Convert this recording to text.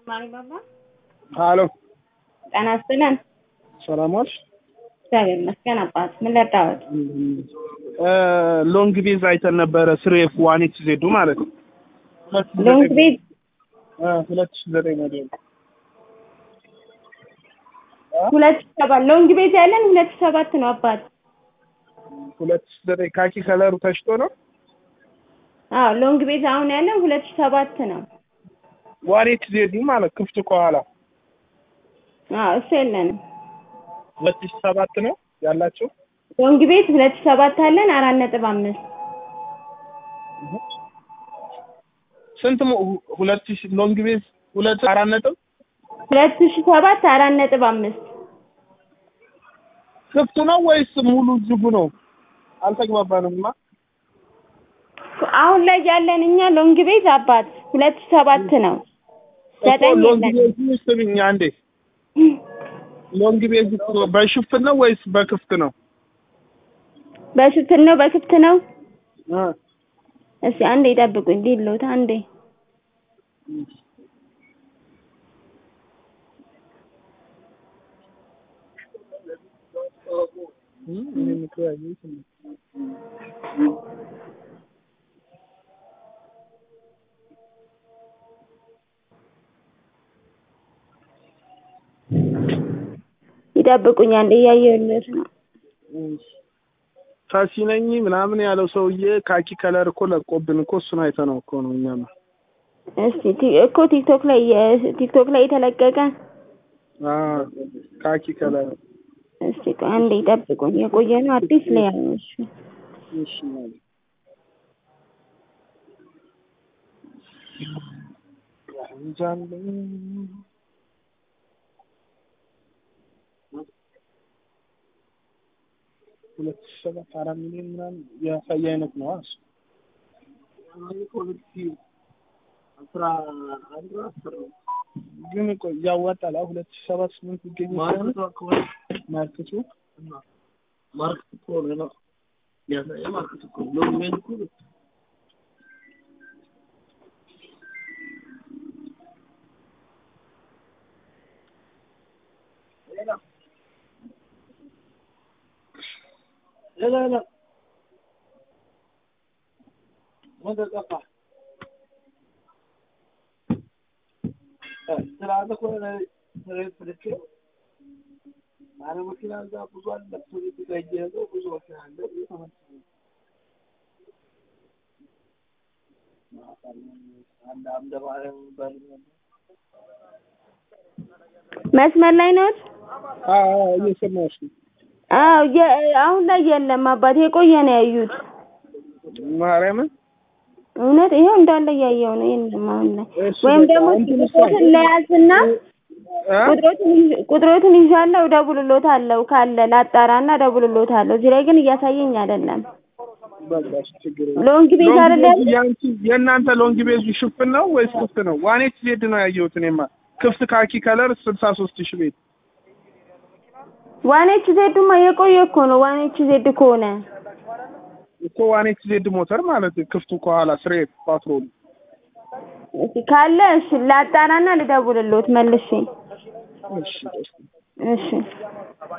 ማሪባባ ሀሎ ጤና ይስጥልን። ሰላም ዋልሽ? እግዚአብሔር ይመስገን አባት። ምን ልርዳዎት? ሎንግ ቤዝ አይተን ነበረ ስሬፍ ዋን ኤክስ ዜዱ ማለት ነው። ሎንግ ቤዝ ሁለት ሺህ ዘጠኝ ሞዴል ሁለት ሺህ ሰባት ሎንግ ቤዝ ያለን ሁለት ሺህ ሰባት ነው አባት። ሁለት ሺህ ዘጠኝ ካኪ ከለሩ ተሽጦ ነው። አዎ ሎንግ ቤዝ አሁን ያለን ሁለት ሺህ ሰባት ነው። ዋን ኤክስ ዜዱ ማለት ክፍት ከኋላ አዎ እሱ የለንም። ሁለት ሺህ ሰባት ነው ያላቸው። ሎንግ ቤዝ ሁለት ሺህ ሰባት አለን አራት ነጥብ አምስት ስንት ሞ- ሁለት ሺህ ሎንግ ቤዝ ሁለት አራት ነጥብ ሁለት ሺህ ሰባት አራት ነጥብ አምስት ክፍቱ ነው ወይስ ሙሉ ዝጉ ነው? አልተግባባንምማ። አሁን ላይ ያለን እኛ ሎንግ ቤዝ አባት ሁለት ሺህ ሰባት ነው። ዘጠኝ እኮ ሎንግ የለን ቤዝ ስሚኝ አንዴ ሎንግ ቤዝ በሽፍን ነው ወይስ በክፍት ነው? በሽፍን ነው በክፍት ነው። እ እስኪ አንዴ ይጠብቁኝ ዲሎት አንዴ እኔ ምክር ያየሁት ነው። ይጠብቁኝ አንዴ እያየሁለት ነው። ታሲ ነኝ ምናምን ያለው ሰውዬ ካኪ ከለር እኮ ለቆብን እኮ እሱን አይተነው እኮ ነው እኛም እስቲ ቲ- እኮ ቲክቶክ ላይ ቲክቶክ ላይ የተለቀቀ አ ካኪ ከለር እስቲ ቆይ አንዴ ይጠብቁኝ። የቆየ ነው አዲስ ላይ ያለው እሱ እሺ ማለት እንጃለኝ ሁለት ሺህ ሰባት አራት ሚሊዮን ምናምን ያሳየ አይነት ነው እሱ ግን እኮ ያዋጣል። አሁን ሁለት ሺህ ሰባት ስምንት ይገኝ ማርኬቱ ማርክት እኮ ነው ነው ያሳየ ማርክት እኮ ሎንግ ቤዝ እኮ لا لا لا ماذا تقع؟ ترى عندك ولا ترى تركه أنا ممكن أنزل بزوال لبسوني تجهزه وبزوال كان عنده عند عند بعض መስመር ላይ ነዎት? አዎ አዎ እየሰማሁሽ ነው። አዎ የ- አሁን ላይ የለም አባት የቆየ ነው ያዩት። ማርያምን እውነት ይሄው እንዳለ እያየው ነው። የለም አሁን ላይ እሱ ወይም በቃ ደግሞ እንትን እኮ ቁጥሮትን ለያዝና እ? ቁጥሮትን ይዤ- ቁጥሮትን ይዣለሁ እደውልልዎታለሁ ካለ ላጣራና እደውልልዎታለሁ። እዚህ ላይ ግን እያሳየኝ አይደለም። በቃ እሺ፣ ችግር የለም። ሎንግ ቤዝ ሎንግ አይደለ ቤዝ ያንቺ የእናንተ ሎንግ ቤዙ ሽፍን ነው ወይስ ክፍት ነው? ዋን ኤክስ ዜድ ነው ያየሁት እኔማ ክፍት ካኪ ከለር ስልሳ ሶስት ሺህ ቤት ዋን ኤች ዜድማ የቆየ እኮ ነው። ዋን ኤች ዜድ ከሆነ እኮ ዋን ኤክስ ዜድ ሞተር ማለት ክፍቱ ከኋላ ስሬት ፓትሮል እስኪ ካለ እሺ ላጣራና ልደውልልዎት መልሼ። እሺ እሺ